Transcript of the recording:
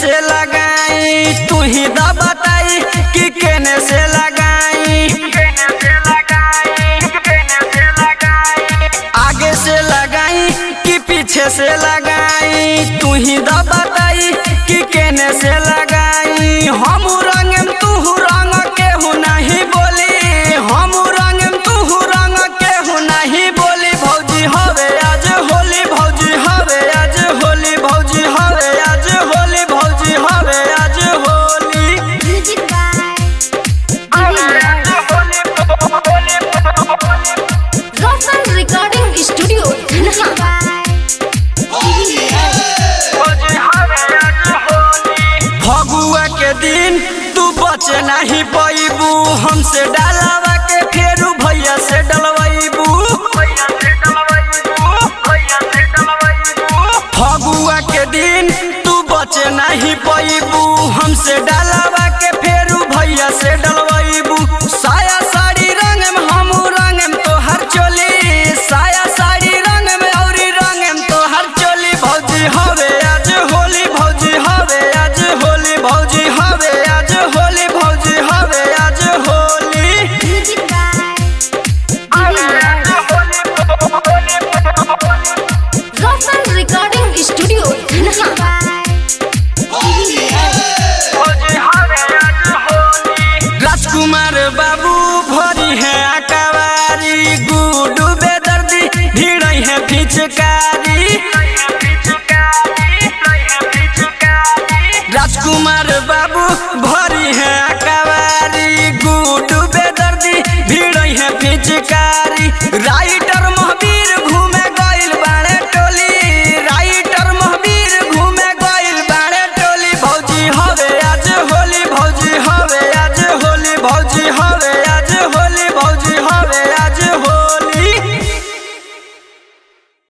से लगाई तू ही द बताई कि केने से लगाई आगे से लगाई कि पीछे से लगाई तू ही द बताई कि केने से लगाई हम रंगम तू रंग केहू नहीं बोली हम रंगम तू रंग केहू नहीं बोली भौजी हवे आज होली भौजी हवे आज होली भौजी हवे आज होली भौजी हवे आज Holi Music by Rosal Recording Studio, Dhanha. Phagua के दिन तू बचे नहीं पैबू हमसे डालावा के फेरू भैया से डलवाइबू फगुआ के दिन तू बचे नहीं पैबू हमसे डालावा के फेरू भैया से डलवाइबू साया साड़ी रंग में हम रंग में तोहर चोली साया साड़ी रंग में औरी रंग में तोहर चोली भौजी हवे आज होली भौजी हवे आज होली भौजी हवे आज होली भौजी हवे आज Holi Music by Rosal Recording Studio, Dhanha. राजकुमार बाबू भरी है अकवारी गुडू बेदर्दी भीड़ है फिचकारी राजकुमार बाबू भरी है अकवारी गुडू बेदर्दी भीड़ है फिचकारी राइटर महावीर घूमे गइल बाड़े टोली राइटर महावीर घूमे गइल बाड़े टोली भौजी हवे आज होली भौजी हवे आज होली भौजी हवे